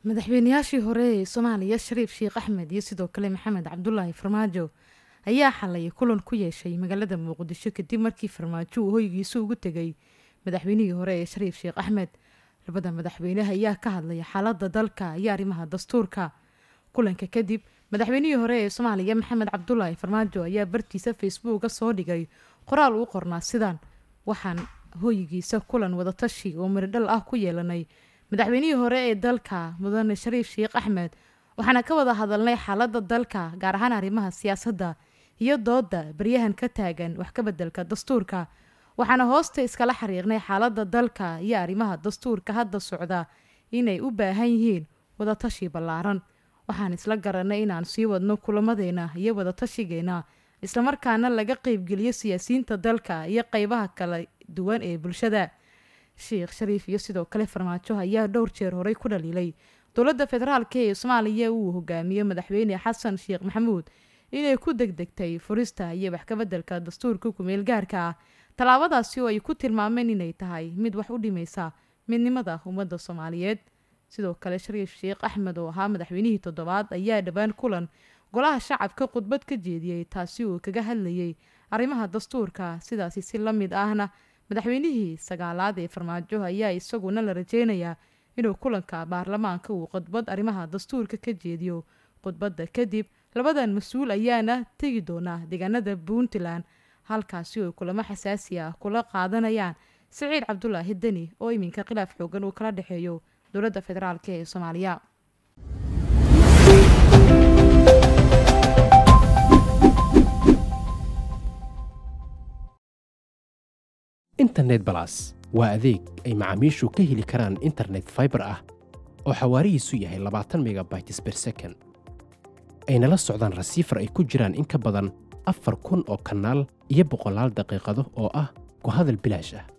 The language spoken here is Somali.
madaxweynayaashii hore ee soomaaliya shariif sheekh axmed iyo sidoo kale maxamed cabdulaahi farmaajo ayaa xalay kulan ku yeeshay magaalada muqdisho kadib markii farmaajo uu hoygiisa ugu tegay madaxweynihii hore ee shariif sheekh axmed labada madaxweyneha ayaa ka hadlaya xaalada dalka iyo arrimaha dastuurka kulanka kadib madaxweynihii hore ee soomaaliya maxamed cabdulaahi farmaajo ayaa bartiisa facebooka soo dhigay qoraal uu qornaa sidan waxaan hoygiisa kulan wadatashi oo miridhal ah ku yeelanay madaxweynihii hore ee dalka mudane shariif sheekh axmed waxaana ka wada hadalnay xaalada dalka gaar ahaan arrimaha siyaasadda iyo dooda baryahan ka taagan wax ka bedelka dastuurka waxaana hoosta iskala xiriirnay xaalada dalka iyo arrimaha dastuurka hadda socda inay u baahan yihiin wadatashi ballaaran waxaan isla garanay inaan sii wadno kulamadeena iyo wadatashigeena islamarkaana laga qeybgeliyo siyaasiyiinta dalka iyo qeybaha kala duwan ee bulshada sheekh shariif iyo sidoo kale farmaajo ayaa dhowr jeer horey ku dhaliilay dowladda federaalk ee soomaaliya uu hogaamiyo madaxweyne xasan sheekh maxamuud inay ku degdegtay furista iyo wax kabedelka dastuurka kumeel gaarka ah tallaabadaasi oo ay ku tilmaameen inay tahay mid wax u dhimaysa midnimada ummadda soomaaliyeed sidoo kale shariif sheekh axmed oo ahaa madaxweynihii toddobaad ayaa dhowaan kulan golaha shacabka khudbad ka jeediyey taasi uu kaga hadlayay arrimaha dastuurka sidaasi si la mid ahna madaxweynihii sagaalaad ee farmaajo ayaa isaguna la rajeynayaa inuu kulanka baarlamaanka uu khudbad arrimaha dastuurka ka jeediyo khudbadda kadib labadan mas-uul ayaana tegi doonaa deegaanada puntland halkaasi oo kulamo xasaasi ah kula qaadanayaan siciid cabdulaahi deni oo iminka khilaaf xoogan uu kala dhexeeyo dowladda federaalk ee soomaaliya internet balas waa adeeg ay macaamiishu ka heli karaan internet faibar ah oo xawaarihiisu yahay labaatan megabytes ber second ayna la socdaan rasiifar ay ku jiraan in ka badan afar kun oo kanaal iyo boqolaal daqiiqado oo ah ku hadal bilaash ah